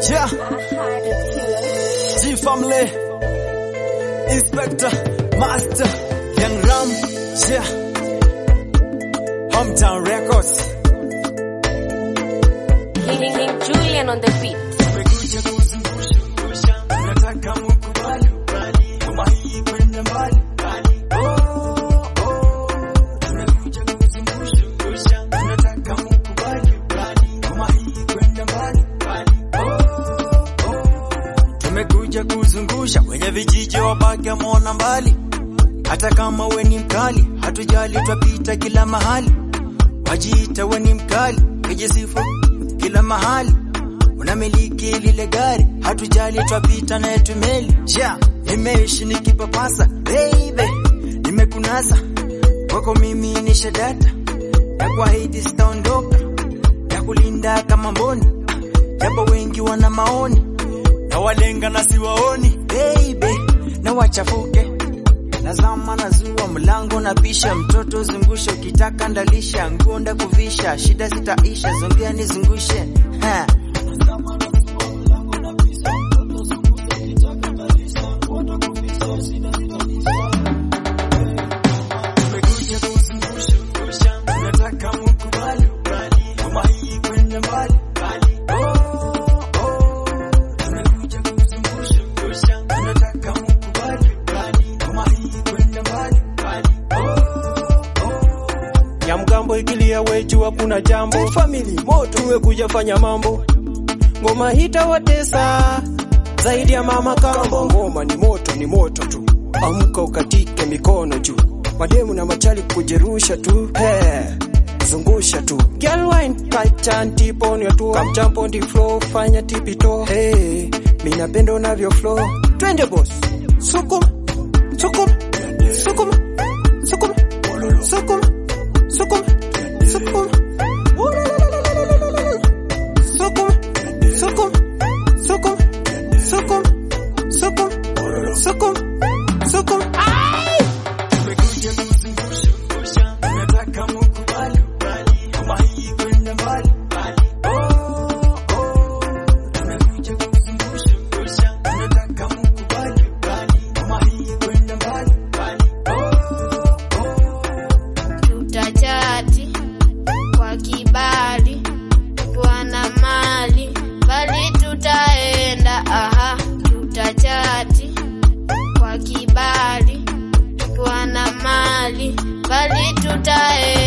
Yeah. G family. Inspector, Master, Young Ram. Yeah. Hometown Records. King, King Julian on the beat. Tumekuja kuzungusha ngusha, tunataka mukubali bali, ngoma hii kwenda mbali bali. Oh, oh. Tumekuja kuzungusha ngusha, tunataka mukubali bali, ngoma hii kwenda mbali bali. Oh, oh. Tumekuja kuzungusha kwenye vijiji wabaki mona mbali, hata kama we ni mkali, hatujali twapita kila mahali, wajiita we ni mkali, kijisifu kila mahali unamiliki lile gari, hatujali twapita naye tumeli. Ja, nimeishi nikipapasa baby, nimekunasa kwako mimi ni shadata ya kuahidi sitaondoka, ya kulinda kama mboni, japo wengi wana maoni na walenga na siwaoni baby, na wachafuke nazama nazua mlango na pisha mtoto zungusha, ukitaka ndalisha nguo ndakuvisha, shida zitaisha, zongea nizungushe ha. Tumekuja kuzungusha ngusha, tunataka mukubali bali, ngoma hii kwenda mbali bali. Oh, oh. Tumekuja kuzungusha ngusha, tunataka mukubali bali, ngoma hii kwenda mbali bali. Oh, oh. Nyamgambo ikilia wechu hakuna jambo, family moto tumekuja fanya mambo, ngoma hitawatesa zaidi ya mama kambo. Ngoma ni moto, ni moto tu, amka ukatike mikono juu, mademu na machali kujerusha tu hey. Zungusha tu girl wine tight and tip on your toe come jump on the floor fanya tipito hey mimi napenda unavyo flow twende boss sukuma sukuma sukuma sukuma sukuma sukuma sukuma sukuma sukuma sukuma sukuma sukuma sukuma sukuma Tumekuja kuzungusha ngusha, tunataka mukubali bali, ngoma hii kwenda mbali bali. Oh, oh. Tumekuja kuzungusha ngusha, tunataka mukubali bali, ngoma hii kwenda mbali bali. Oh, oh. tutachati kwa kibali, twana mali bali tutaenda. Aha, tutachati kwa kibali, twana mali bali tutaenda.